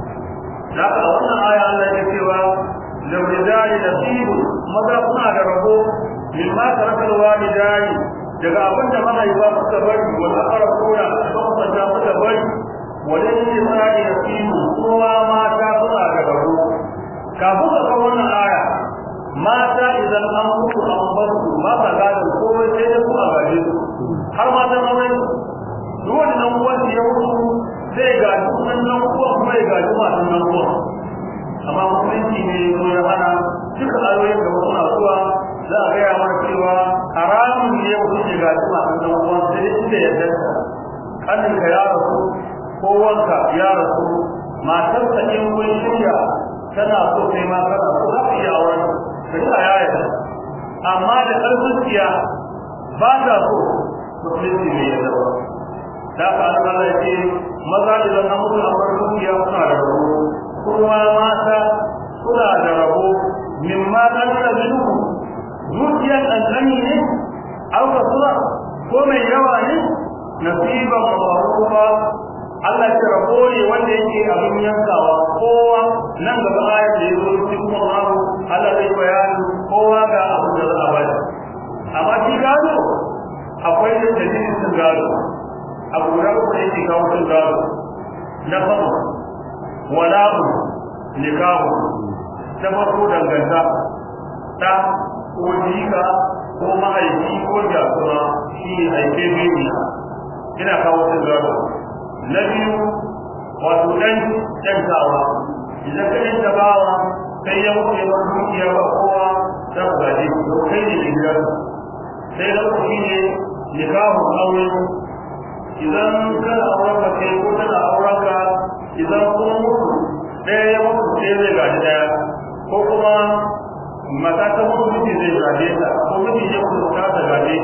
da aka a wannan aya Allah ya cewa da rijali da sibu maza suna da rabo min ma tarakal walidai daga abin da mahaifa suka bari wanda aka koya da kwanta suka bari wajen yin sa'i da sibu kowa mata suna da rabo kafin ka kawo wannan aya mata idan an mutu an bar su ba sa gadon komai sai dai kuma gaje su har matan aure duk wani nan uwan ya mutu zai gaji sunan nan uwan kuma ya gaji masu nan uwan amma musulunci ne ya zo ya hana duka ayoyin da suna zuwa za a gaya mana cewa haramun ne mutum ya gaji masu nan uwan sai dai inda ya danta kaninka ya rasu ko wanka ya rasu matarsa in kun shirya tana so kai ma kana so za ka iya auren shari'a ya yarda amma da ƙarfin tsiya ba ta so musulunci bai yarda ba da ka Allah ya ce maza idan an mutu an bar dukiya suna da rabo kuma mata suna da rabo min ma dan da minhu dukiyar ɗanɗani ne auka sura ko mai yawa ne nasiban mafarufa Allah ya rabo ne wanda yake abin yankawa kowa nan gaba ayat da yazo cikin kuma Allah zai bayani kowa ga abin da za a bada amma shi gado akwai da dalilin sun gado abu guda uku ne yake kawo sun gado na farko wala'u nikahu ta farko danganta ta ko jika ko mahaifi ko jasuma shi ne aike biyu ina kawo sun gado na biyu wato ɗan ɗantawa idan ka ɗanta bawa sai ya wuce ba dukiya ba kowa za ku gaje don kai ne da gidan sai na uku shine nikahun aure idan kana auren ka kai ko tana auren ka idan kuma mutu ɗaya ya mutu sai zai gaji ɗaya ko kuma mata ta mutu miji zai gaje ta ko miji ya mutu ta ta gaje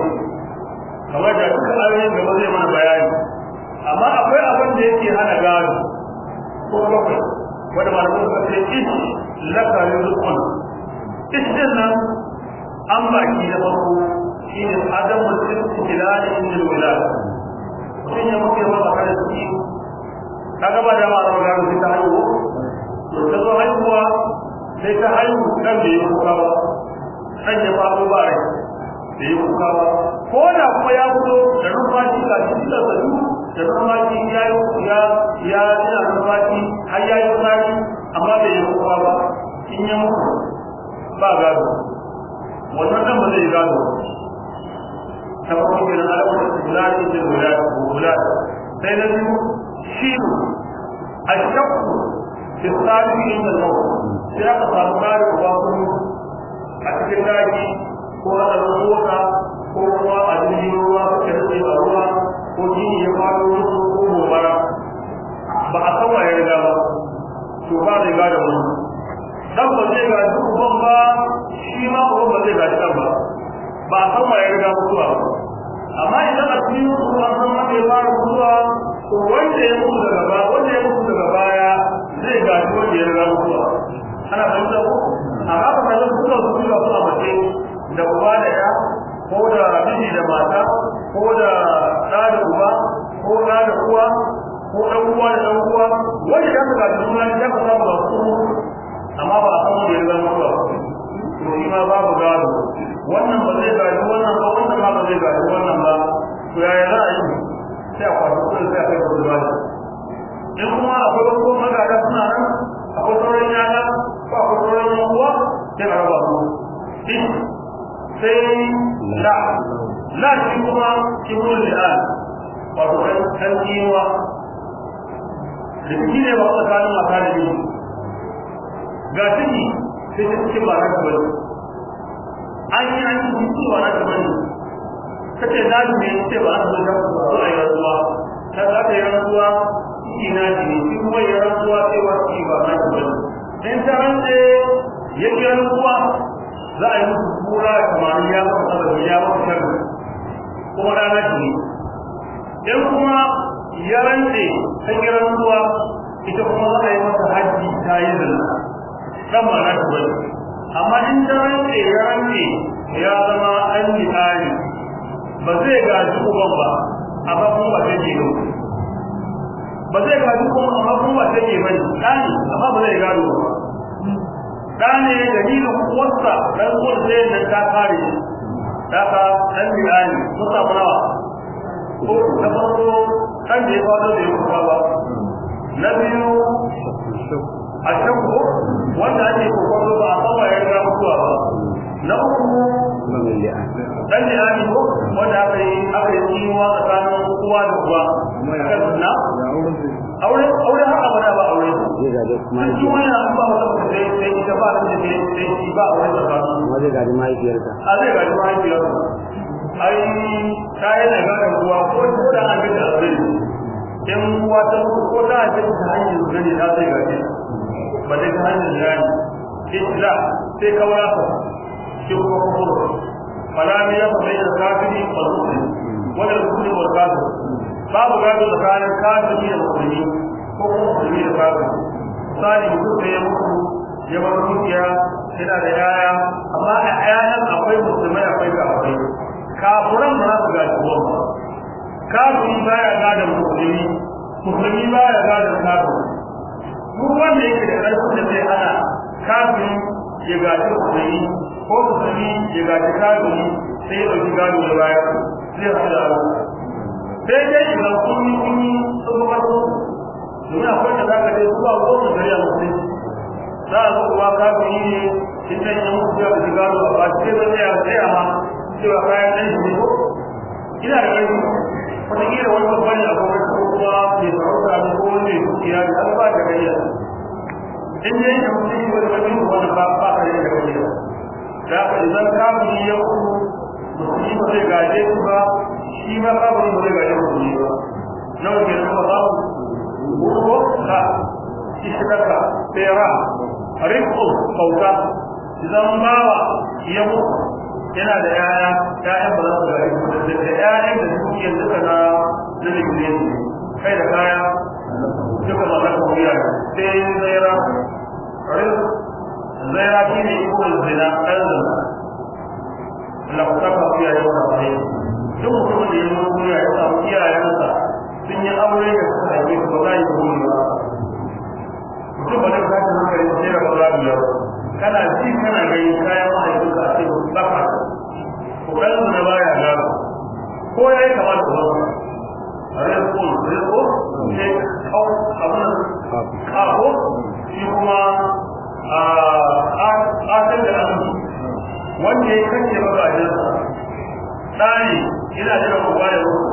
kamar da duka ayoyin gaba zai mana bayani amma akwai abin da yake hana gado ko bakwai wanda malamin suka ce ish laka rizqun ish din nan an baki da farko shine adam mutum tilal inda wilad mutum ya muke masa kada su yi kaga ba da mara gado sai ta haihu to ta zo haihuwa sai ta haihu kan da ya kuka ba kan ya faɗo ba rai da ya kuka ba ko da kuma ya fito da numfashi ga shi da sadu da numfashi ya yi ya ya ina numfashi har ya yi tsari amma bai yi kuka ba in ya mutu ba gado wannan dan ba zai gado ta farko kenan alamar bulati da bulati bulati sai na biyu shi ashakku fi tsari inda al-maut sai aka samu tsari ba kuma a cikin daji ko a ɗaukar mota ko kuma a jirgin ruwa suka rage a ruwa ko jini ya faɗo musu ko gobara ba a san waye riga ba to ba zai gada wani dan ba zai gaji uban ba shi ma uban ba zai gaji dan ba ba a san waye riga mutuwa ba amma idan a cikin su an san wanda ya fara mutuwa to wanda ya mutu daga baya wanda ya mutu daga baya zai gaji wanda ya riga mutuwa ana fahimta ko amma ba ka zan kuka su kuka suna mace da uba da ya ko da miji da mata ko da ɗa da uba ko ɗa da uwa ko ɗan uwa da ɗan uwa wanda ya ka gaji suna ya ka samu da su amma ba a san wanda ya zama ba to shi ma babu gado wannan ba zai gaji wannan ba wannan ma ba zai gaji wannan ba to yaya za a yi sai a kwashi kuɗin sai a kai kuɗin ba in kuma akwai wasu magada suna nan akwai sauran yaya ko akwai sauran yan uwa sai a raba su sai la la shi kuma kibul li'an wato kan kiwa da shi ne ba tsakanin mata da miji ga ciki sai ta cikin ba ta bane an yi an yi cewa na ta bane kace na ji ne ce ba an zo da ko ai rantsuwa ta za ta yi rantsuwa ina ji ne shi kuma ya rantsuwa cewa shi ba na ta bane in ta rantse ya ki rantsuwa za a yi musu kura kamar ya maka saboda ya maka sharri kuma rana ce ne in kuma ya rantse ta ki rantsuwa ita kuma za a yi masa haji ta yi zina kan ma na ta bane amma in ta rantse ya rantse ya zama an yi tsari ba zai gaji uban ba amma kuma ba zai ke ba zai gaji kuma amma kuma ba zai ke bane ɗani amma ba zai gado ba ɗane dalilin uwarsa ɗan uwar sai nan ta kare daga ɗan bilani sun samu nawa ko na farko kan da ya faɗo da ya kuka ba na biyu a shakku wanda ake kokonto ba a sama ya ga mutuwa ba na uku dan da ani ko wanda aka yi aka yi tsinuwa tsakanin uwa da uwa kan na aure aure har abada ba aure sun ji wani an ba wata mutum sai sai ita ba da sai sai shi ba aure tsakanin kuma zai gaji mahaifiyarka a zai gaji mahaifiyarsa ai ta yana gane uwa ko ko da an gida aure in uwa ta ko ta ake ta hanyar gani ta zai gaji ba dai ta hanyar gani illa sai kawara ta shi kuma kuma fala ne ya fara da kafiri wal muslim wala muslim wal kafir babu gado tsakanin kafiri da musulmi ko kuma musulmi da kafiri misali mutum da ya mutu ya bar dukiya yana da yaya amma a yayan akwai musulmai akwai kafirai kafiran ba za su gaji uwan ba kafiri baya gadon musulmi musulmi baya gadon kafiri duk wanda yake da ƙarfin da zai hana kafiri ya gaji musulmi ko musulmi ya gaji kafiri sai ya ɗauki gado da baya zai haɗu da abu sai dai idan kun yi kun yi sun ba su domin akwai da za ka dai zuwa goma gari a musulmi za a zo kuwa kafiri ne in dan ya mutu ya gaji gado a ba sai zai tsaya tsaya ma cewa kayan ɗan shi ne ko ina da ƙarfi wataƙila wani babban ne a gwamnati ko kuma mai sarauta ne ko wani mai dukiya ne an ba da gayya in dai ya mutu shi wani wani wani ba ba ka da gayya da haka idan kafiri ya mutu musulmi ba zai gaje su ba shi ma kafiri ba zai gaje musulmi ba nawa ke nan ba babu ko ka ishtaka tsera rikku bauta idan bawa ya mutu yana da yaya yayan ba za su gari da da yayan da suke duka na na ligire kai da kaya duka ba za ku biya sai zaira zaira shi ne iko zina ɗan zina la ku saka biya yau da bai duk mutumin da ya zo duniya ya samu iyayensa sun yi aure da suka haife su ba za yi kuma ba mutum ba zai tashi hankali sai da ba za biyar kana ji kana gani kayan mahaifinka a cikin baka kokarin na baya gaba ko ya yi kamar da wasu rizko rizko sai kau abin kako shi kuma a ƙasar da an wanda ya kace magajinsa ɗani yana jira kowa da wasu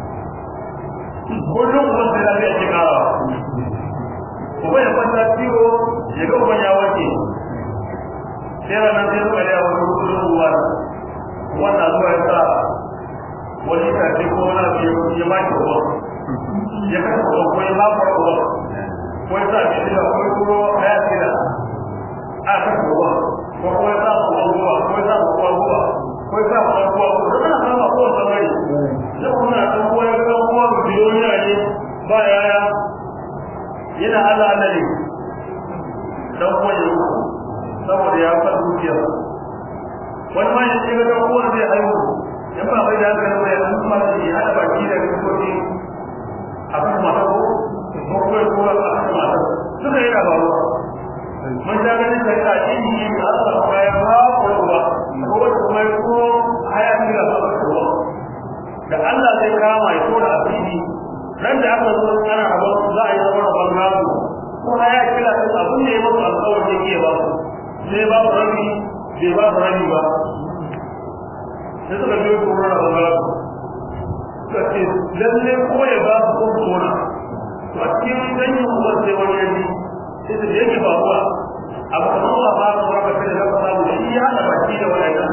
kullum kuma sai na zai karawa kuma ya kwanta ciwo ya ga uban ya wace sai ranar sai suka da wani kudin ruwa wannan zuwa ya sa wani tafi ko wani abu ya ba ki ruwa ya kasa ruwa ko ya ba ku ruwa ko ya sa shi da ko ya kuro ya ce da a kasa ruwa ko ko ya sa ku ruwa ko ya sa ku ruwa ko ya sa ku ruwa ko da kana sama ko wata mai da kuma na dan koyar da kuma biloniya ne ba yaya yana Allah Allah ne dan koyar saboda ya fa dukiya wani ma yace ga dan uwan zai haihu in ba bai da hankali ba ya kuma shi hada baki da kuɗi a kan mata ko ko ko ko a kan mata suka yi rabawa mun ta ga da ta ce ni Allah ya ya ba ko ba ko kuma ko haya ni da ba ko da Allah zai kama ya tura asiri nan da aka zo ana rabon za a yi zama rabon gado ko haya kila abin da ya mutu alƙawari yake ba sai ba su rami bai ba su rami ba sai suka biyo kuma na zama suka ce lalle ko ya ba su kuma tona to a cikin ganyen kuma sai wani yaji sai su yake ba kuwa abu kamar ba ba su raka sai da zama samu shi ya haɗa baki da wani idan suka zo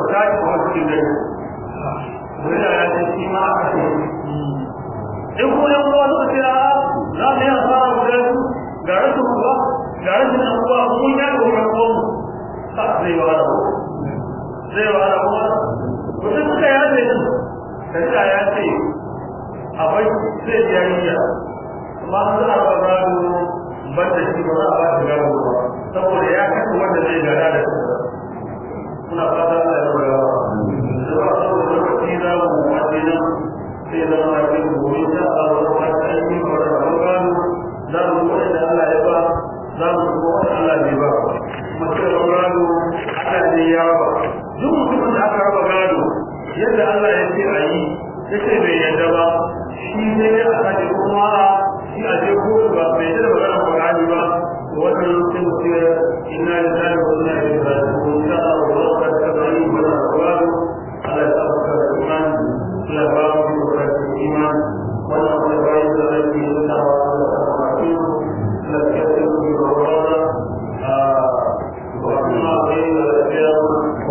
tashi kuma cikin dare wani ya ce shi ma aka ce in kuma yan uwa suka ce a za mu yi asara guda su ga rashin uwa ga rashin yan uwa mun ya ga wani uwa mu ka zai wa da zai wa da kuma mutum suka ya ce shari'a ya ce a bai zai biya niyya amma an za a ba gado ban da shi ba za a ba shi gado ba saboda ya kashe wanda zai gada da shi muna fata Allah ya rabu da ba saboda lokaci za mu wace nan sai zama a cikin gobe ta a wani wata aiki ba da rabon gado za mu kuma da Allah ya ba za mu kuma wanda Allah bai ba mace da gado Allah ne ya ba duk mutumin da aka raba gado yadda Allah ya ce a yi ya ce bai yadda ba shi ne a sake kuma shi a je ko ba bai yadda da maganar Qur'ani ba wannan sai mu ce inna lillahi wa inna ilaihi raji'un insha Allah wa ka tabani wa la tawadu ala sabaka iman la babu wa iman wa la tawadu ala dinin wa la tawadu la kafir bi rawada wa ma bayna al-qiyam wa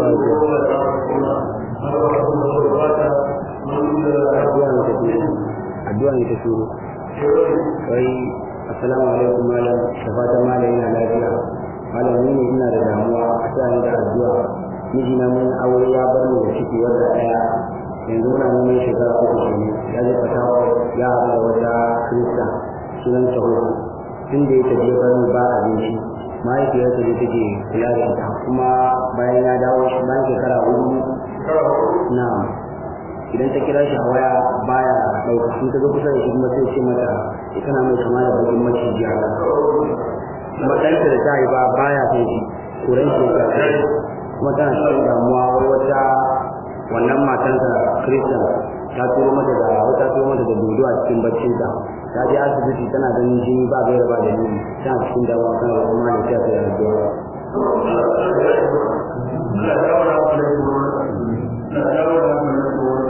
addu'a ne ta turo wai assalamu alaikum malam da fatan malam yana lafiya malam ni ne ina da damuwa a sa ni da addu'a mijina mun aure ya bar ni da ciki wanda daya yanzu muna neman shekara uku kenan ya je fatawa ya haɗu da wata kirista sunan sahuhu tun da ya tafi bar ni ba abinci mahaifiyarsa ne take kula da ita kuma bayan ya dawo bayan shekara hudu na idan ta kira shi a waya baya ɗauka in ta zo kusa da shi kuma sai ce mata tana mai kama da bakin maciji a kuma ɗanta da ta haifa baya son shi kuran shi ya kuma tana cikin damuwa wai wata wannan matansa kristan ta turo mata da wata turo mata da dodo a cikin baccinta ta je asibiti tana ganin jini ba gaira ba da nuni tana cikin damuwa kan kuma da ta ta yarda Allah ya